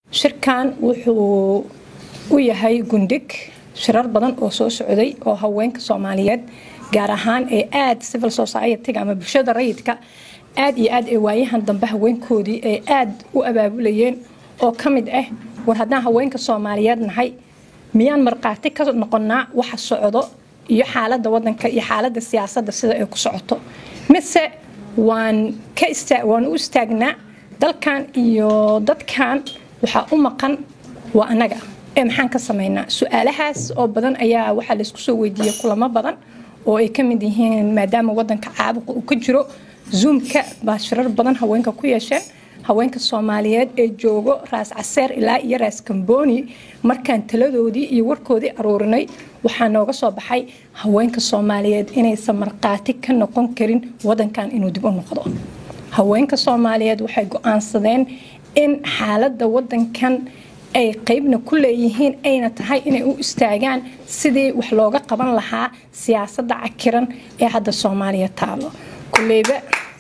shirkan wuxuu u yahay gundhig shirar badan oo soo socday oo haweenka soomaaliyeed gaar ahaan ee aada civil society-ga ama bulshada rayidka aada iyo aad ee waayahan dambe haweenkoodii ay aada u abaabulayeen oo ka mid ah war haddaan haweenka soomaaliyeed nahay miyaan markhaati ka noqonnaa waxa socdo iyo xaaladda wadanka iyo xaaladda siyaasadda sida ay ku socoto mise waan ka waan u istaagnaa dalkan iyo dadkan waxaa u maqan waa annaga ee maxaan ka samaynaa su-aalahaas oo badan ayaa waxaa laysku soo weydiiyey kulamo badan oo ay ka mid yihiin maadaama wadanka caabuqa uu ka jiro zoomka baa shirar badan haweenka ku yeesheen haweenka soomaaliyeed ee joogo raas caseer ilaa iyo raas kambooni markaan taladoodii iyo warkoodii aruurinay waxaa nooga soo baxay haweenka soomaaliyeed inaysan markhaati ka noqon karin wadankan inuu dib u noqdo haweenka soomaaliyeed waxay go-aansadeen in xaaladda wadankan ay qeybna ku leeyihiin ayna tahay inay u istaagaan sidii wax looga qaban lahaa siyaasadda cakiran ee hadda soomaaliya taalo kuleyba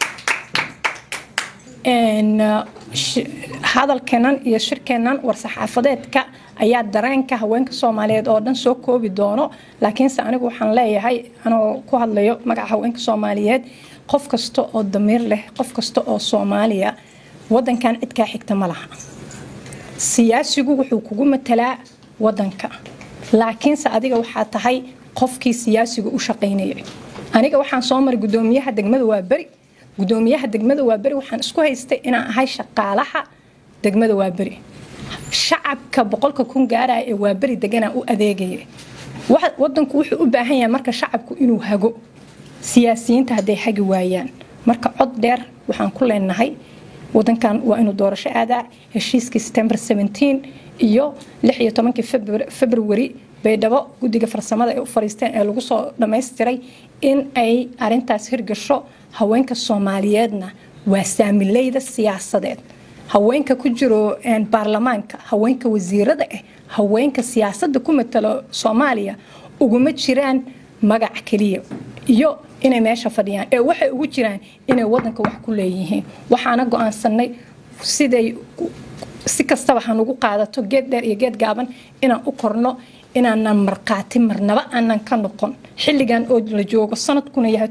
hadalkeenan iyo shirkeennan war-saxaafadeedka ayaa dareenka haweenka soomaaliyeed oo dhan soo koobi doono laakiinse anigu waxaan leeyahay anoo ku hadlayo magaca haweenka soomaaliyeed qof kasta oo damiir leh qof kasta oo soomaaliya wadankan cidkaa xigta ma laha siyaasigu wuxuu kugu matalaa wadanka laakiinse adiga waxaa tahay qofkii siyaasiga u shaqaynayay aniga waxaan soo maray gudoomiyaha degmada waa beri gudoomiyaha degmada waa beri waxaan isku haystay inaan ahay shaqaalaha degmada waa beri shacabka boqolka kun gaaraya ee waa beri deganaa u adeegaya wadanku wuxuu u baahan yahay marka shacabku inuu hago siyaasiyiinta hadday hagi waayaan marka cod dheer waxaan ku leenahay wadankan waa inuu doorasho aadaa heshiiskii september iyo tobankii februari baydhabo guddiga farsamada ay u fariisteen ee lagu soo dhammaystiray in ay arintaas hirgasho haweenka soomaaliyeedna waa saamileyda siyaasadeed haweenka ku jiro baarlamaanka haweenka wasiirada ah haweenka siyaasadda ku matalo soomaaliya uguma jiraan magac keliya iyo inay meesha fadhiyaan ee waxay ugu jiraan inay wadanka wax ku leeyihiin waxaana go-aansanay siday si kastaba hanugu qaadato geed dheer iyo geed gaaban inaan u korno inaanan markhaati marnaba aanan ka noqon xilligan oo la joogo sanadkuna yahay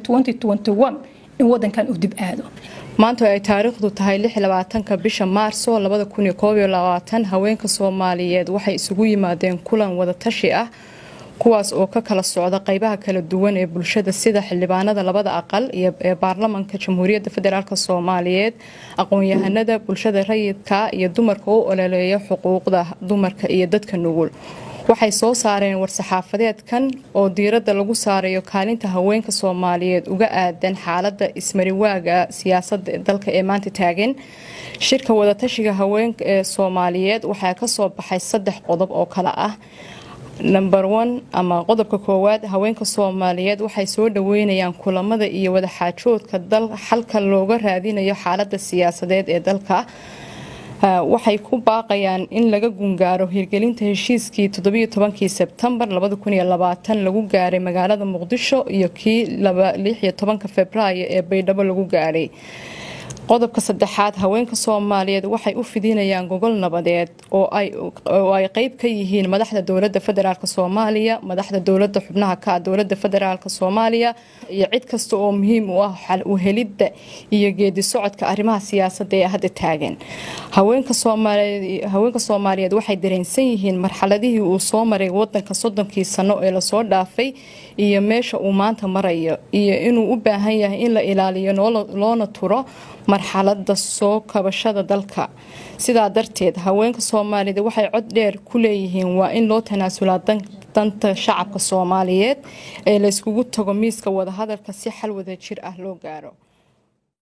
in wadankan uu dib aado maanta ay taariikhdu tahay ka bisha maarso haweenka soomaaliyeed waxay isugu yimaadeen kulan wadatashi ah kuwaas oo ka kala socda qeybaha kala duwan ee bulshada sida xildhibaanada labada aqal ee baarlamanka jamhuuriyadda federaalk soomaaliyeed aqoon-yahanada bulshada rayidka iyo dumarka u ololeeya xuquuqda dumarka iyo dadka nugul waxay soo saareen war-saxaafadeedkan oo diiradda lagu saarayo kaalinta haweenka soomaaliyeed uga aadan xaalada ismariwaaga siyaasada dalka ee maanta taagan shirka wadatashiga haweenka ee soomaaliyeed waxaa kasoo baxay saddex qodob oo kale ah number one ama qodobka koowaad haweenka soomaaliyeed waxay soo dhaweynayaan kulamada iyo wadaxaajoodka xalka looga raadinayo xaalada siyaasadeed ee dalka waxay ku baaqayaan in laga gungaaro hirgelinta heshiiskii todobiyotobankii sebtembar lagu gaaray magaalada muqdisho iyo kii tobanka februaayo ee baydhabo lagu gaaray qodobka saddexaad haweenka soomaaliyeed waxay u fidinayaan gogol nabadeed oo ay qeyb ka yihiin madaxda dowlada federaalk soomaaliya madaxda dowlada xubnaha ka dowlada federaalk soomaaliya iyo cid kasta oo muhiim u ah xal u helidda iyo geedi socodka arrimaha siyaasada ee hadda taagan haweenka soomaaliyeed waxay dareensan yihiin marxaladihii uu soo maray wadanka soddonkii sano ee lasoo dhaafay iyo meesha uu maanta marayo iyo inuu u baahan yahay in la ilaaliyo loona turo marxalada soo kabashada dalka sidaa darteed haweenka soomaaliyeed waxay cod dheer ku leeyihiin waa in loo tanaasulaa danta shacabka soomaaliyeed ee layskugu tago miiska wadahadalka si xal wada jir ah loo gaaro